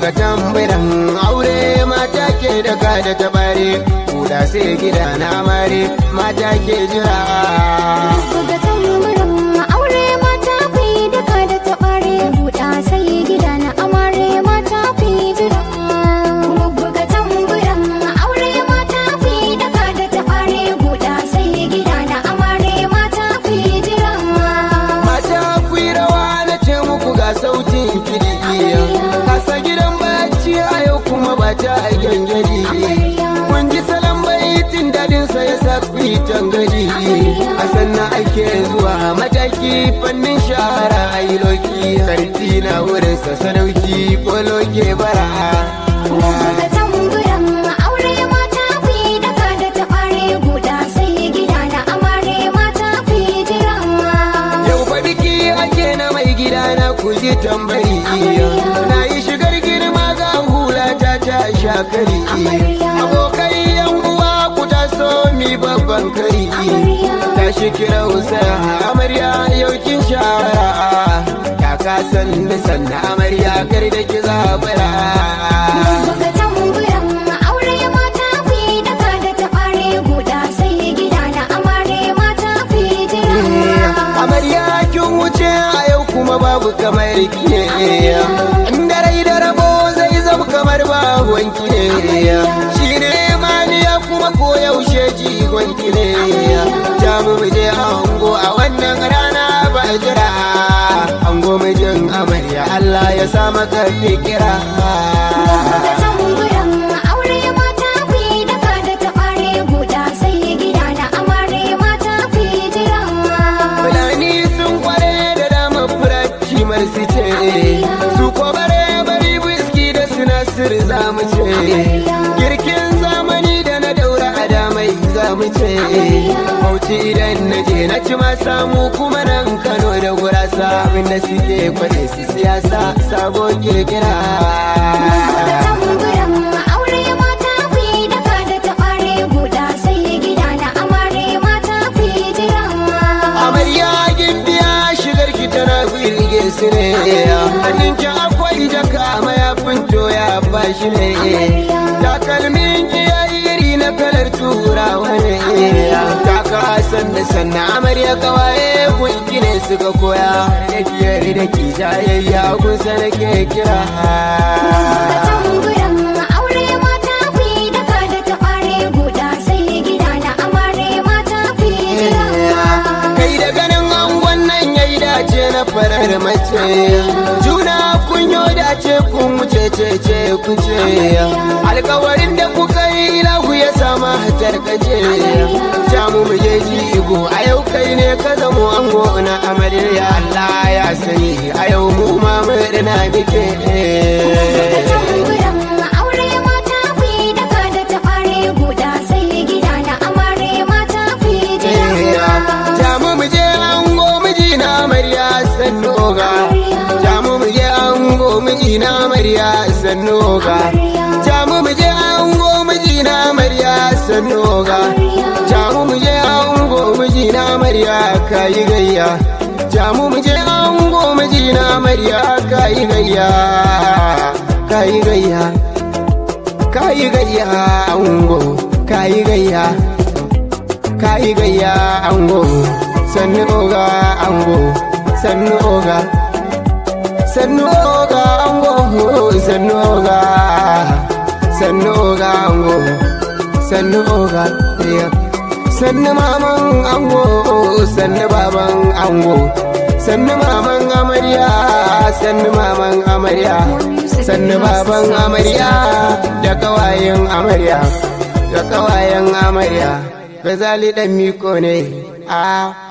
ga tambaran aure mata ke daga da tabare kuda sai gida na mare mata ke jira Buga tamburin aure mata ku yi duka da taɓare buɗa sai gida na amare mata ku yi jira. Buga tamburin aure mata ku yi duka da taɓare buɗa sai gida na amare mata ku yi jira. mata ku yi rawa na ce muku ga sautin kiɗi kasa gidan bacci a yau kuma ba ta gyangyadi kun ji salon baitin dadin sa ya sa ku yi tangadi a sannan ake zuwa mataki fannin shahara a yi loki karfi na wurin sa sadauki ko loke bara Buga tamburin aure mata ku yi duka da taɓare buɗa sai gida na amare mata ku yi jira. Yau fa biki ake na mai gida na kuji tambari Na yi shigar girma ga hula ta ta shakari Abokai yan uwa ku taso mi babban kari Ta shi kira usa amarya yau kin shawara Ya kasan nisan na amarya kar da ki zabara Buga tamburan aure mata ku yi daka da taɓare guda sai gida na amare mata ku yi jira. amarya kin wuce a yau kuma babu kamar ki inda rai da rabo zai zama kamar babuwan ki shi ne maniya kuma ko yaushe jigon ki ne ta mu je ango a wannan rana ba jira ango mijin amarya Allah ya sa maka fikira Buga tamburan aure mata ku yi daka da taɓare guda sai gida na amare mata ku yi jira. Fulani sun kware da dama furaci marsu ce su ko bare bari biski da sinasir za mu ce girkin zamani da na daura a damai za mu ce bauchi idan na je na ci ma samu kuma nan kano da gurasa abinda suke kwade su siyasa sabo kirkira Buga tamburan aure mata ku yi daka da taɓare guda sai gida na amare mata ku yi jira. amarya gimbiya shigar ki tana birge su ne hannun ki akwai jaka mayafin toya ba shi ne takalmin ki yayi iri na kalar turawa ne taka san da sannan amarya kawaye gunki ne suka koya da biyar da ki jayayya kusa da ke kira Buga tamburan aure mata ku yi daka da taɓare guda sai gida na amare mata ku yi jira. kai da ganin angon nan yayi dace na farar mace juna kunyo dace kun wuce ce ce kuce alkawarin da kuka yi lahu ya sama tarkace jamu mu je jigo a yau kai ne ka zamo ango na amarya Allah ya sani a yau mu ma murna muke Buga tamburan aure mata ku yi daka da taɓare guda sai gida na amare mata ku yi jira. jamu mu je ango miji na amarya sannu ga jamu mu je ango miji na amarya sannu ga jamu mu je ango miji na amarya sannu ga jamu mu je ango miji na amarya kayi gayya jamu mu je ango miji na amarya kayi gayya kayi gayya kayi gayya ango kayi gayya kayi gayya ango sannu oga ango sannu oga sannu oga ango sannu oga sannu oga ango sannu oga iya sannu maman ango sannu baban ango sannu maman amarya sannu maman amarya sannu baban amarya da kawayen amarya da kawayen amarya gazali dan miko ne a